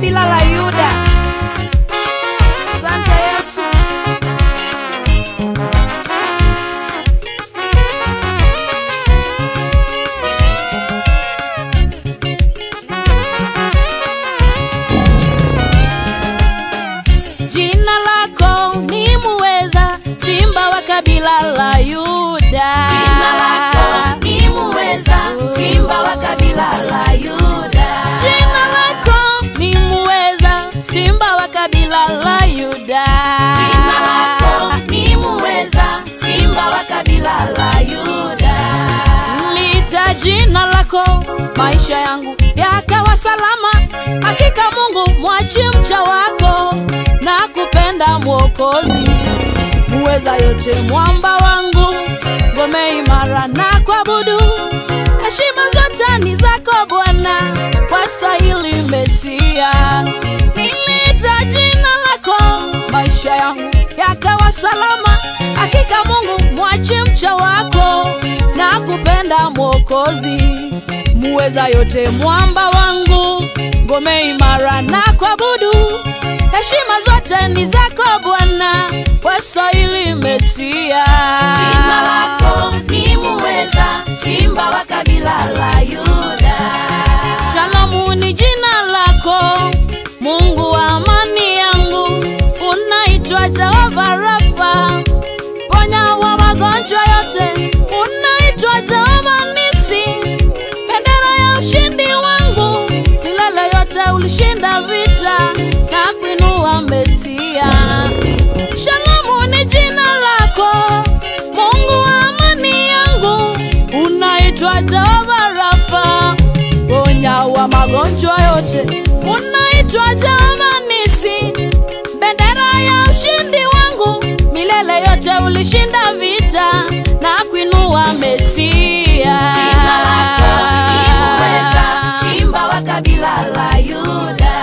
kabila la Yuda. Asante Yesu. Jina lako ni muweza, simba wa kabila la Yuda. Jina lako ni muweza, simba wa kabila la Yuda. Jina lako ni muweza, simba wa kabila la Yuda. Jina lako ni muweza, simba wa kabila la Yuda. Licha jina lako, maisha yangu yakawa salama. Hakika Mungu mwachi mcha wako na kupenda Mwokozi, muweza yote, mwamba wangu, ngome imara na kuabudu. Heshima zote ni zako Bwana, wastahili Mesia. Niliita jina lako, maisha yangu yakawa salama. Hakika Mungu mwachi mcha wako na kupenda Mwokozi, muweza yote, mwamba wangu, ngome imara na kuabudu. Heshima zote ni zako Bwana, wastahili Mesia. Jina lako ni muweza, simba wa kabila la Yuda. Shalomu ni jina lako, Mungu wa amani yangu, unaitwa Jehova Rafa, ponya wa magonjwa yote, unaitwa Jehova Nisi, bendera ya ushindi wangu, milele yote ulishinda vita na kuinua Mesia. Shalomu ni jina lako, Mungu wa amani yangu, unaitwa Jehova Rafa, ponya wa magonjwa yote, unaitwa Jehova Nisi, bendera ya ushindi wangu, milele yote ulishinda vita na kuinua Mesia. Jina lako ni muweza, simba wa kabila la Yuda.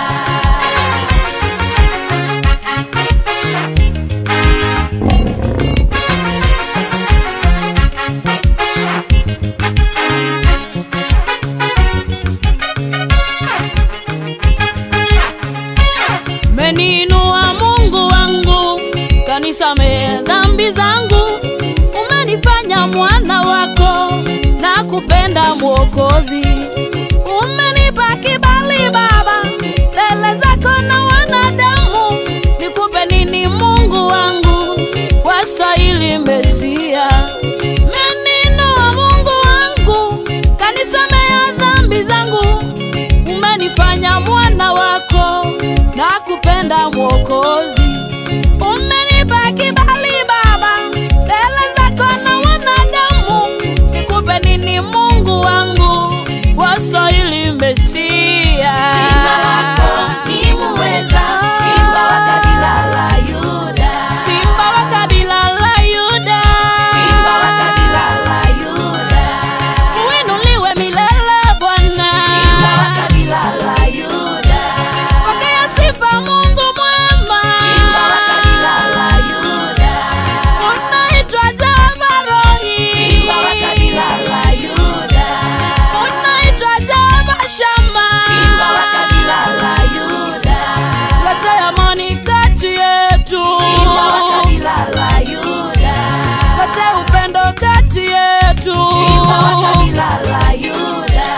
Umeniinua Mungu wangu, kanisamehe dhambi zangu, umenifanya mwana wako na kupenda Mwokozi. Umenipa kibali Baba mbele zako na wanadamu, nikupe nini Mungu wangu, wastahili Mesia. Umeniinua Mungu wangu, kanisamehe dhambi zangu umenifanya mwana wako na kupenda Mwokozi. Umenipa kibali Baba mbele zako na wanadamu, nikupe nini Mungu wangu, wastahili Mesia. Jina lako ni muweza, simba wa kabila la Yuda. Simba wa kabila la Yuda, Simba wa kabila la Yuda. uinuliwe milele Bwana. Simba wa kabila la Yuda. Pokea sifa Mungu mwema. Simba wa kabila la Yuda. Unaitwa Jehova Rohi. Simba wa kabila la Yuda. Unaitwa Jehova Shama. Simba wa kabila la Yuda. Leta amani kati yetu. Simba wa kabila la Yuda. Leta upendo kati yetu. Simba wa kabila la Yuda.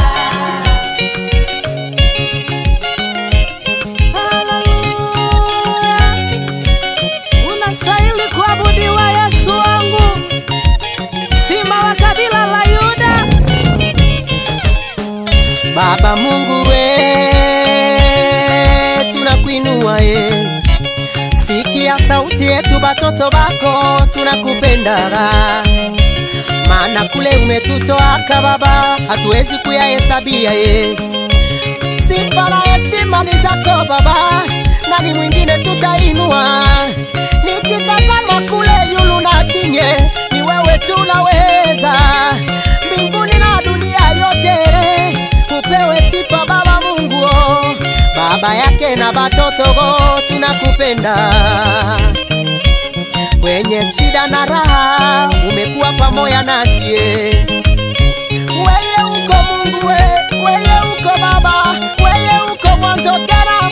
Haleluya. Unastahili kuabudiwa Yesu wangu, Simba wa kabila la Yuda. Baba Mungu we, tunakuinua ye, sikia sauti yetu, batoto bako tunakupendaga, maana kule umetutoaka Baba, hatuwezi kuyahesabia ye. Sifa na heshima ni zako Baba, nani mwingine tutainua? Nikitazama kule yulu na chini, ni wewe tunaweza, mbinguni na dunia yote upewe sifa Baba Mungu, oh. baba yake na batoto go tunakupenda, kwenye shida na raha umekuwa pamoja nasi eh. Weye uko Mungu we, weye uko Baba, weye uko mwanzo tena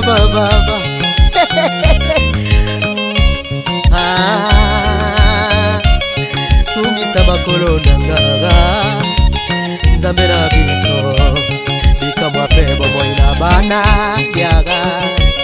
baba baba Ah, tungisa makolo nangaga nzambe na biso bikamwa mpe bomoi na bana yaga